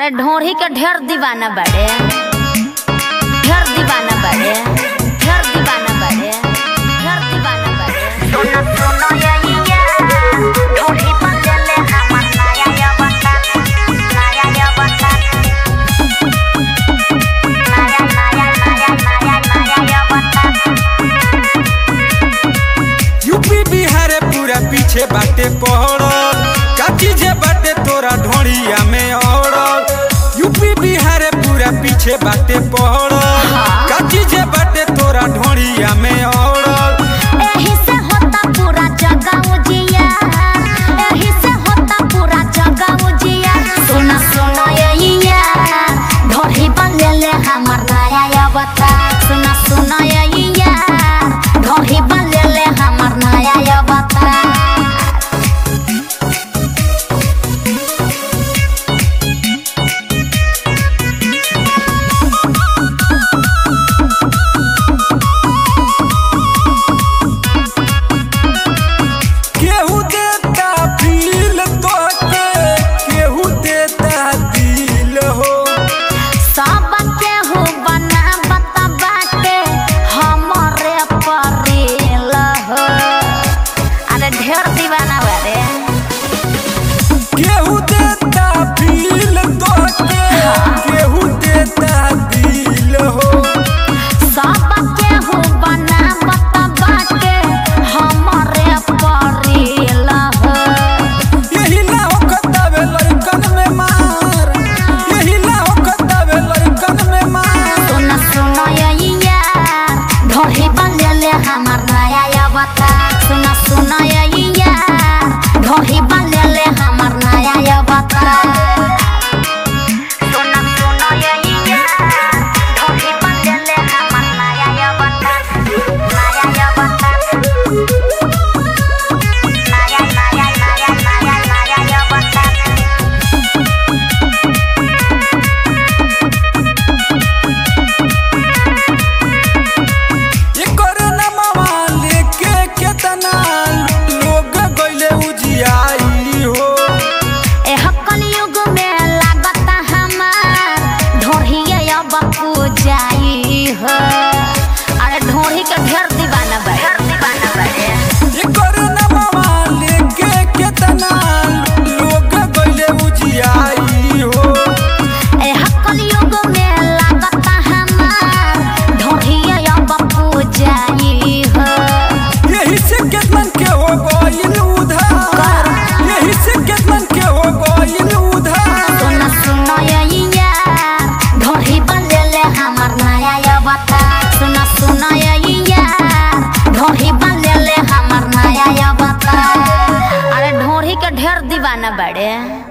अरे ढोरी के ढेर दीवाना बड़े ढेर दीवाना बड़े ढेर दीवाना बड़े ढेर दीवाना बड़े सुनो सुनो ये ये ढोली बंदले हमर नया ये बता नया ये बता नया नया नया नया नया ये बता यूपी बिहार पूरा पीछे बाटे पड़ल काची जे बाटे तोरा ढोड़िया में औड़ल यूपी बिहार पूरा पीछे बाटे पड़ल काची जे बाटे तोरा ढोड़िया में औड़ल एही से होता पूरा जगह उजिया एही से होता पूरा जगह उजिया सुना सुना ये ये ढोरी बंदले हमर नया ये बता सुना सुना ये ये ढोरी बंदले हमर नया ये बता केहू देता फील तोके केहू देता दिल हो सब केहू बना बता बाटे हमरे परिल हो अरे ढेर दीवाना बारे केहू देता फील तोके केहू देता दिल हो सब केहू बना बता बाटे हमरे परिल हो यही ना होकतावे लड़कन में मार यही ना होकतावे लड़कन में मार सुन सुन ये यार ढोरी बंदले हमर नया ये बता सुन सुन ये यार ढोरी बंदले हमर नया ये बता सुनो सुनो ये ये ढोली बंदले हमर नया ये बता नया ये बता नया नया नया नया नया ये बता एकर नमवा लेके केतना लोग गइले उजियाई हो एह कलयुग में लागता हमार ढोढ़िए अब पूजाई हो अरे ढोढ़ी के ढेर दीवाना बा ढेर दीवाना बड़े एकर नमवा लेके केतना लोग गइले उजियाई हो एह कलयुग में लागता हमार ढोढ़िए अब पूजाई हो यही से केतन के हो गइल उधार यही से केतन के हो गइल उधार सुन सुन ये यार ढोढ़ी बंदले हमर नया ये बता सुन सुन ये यार ढोढ़ी बंदले हमर नया ये बता अरे ढोढ़ी के ढेर दीवाना बड़े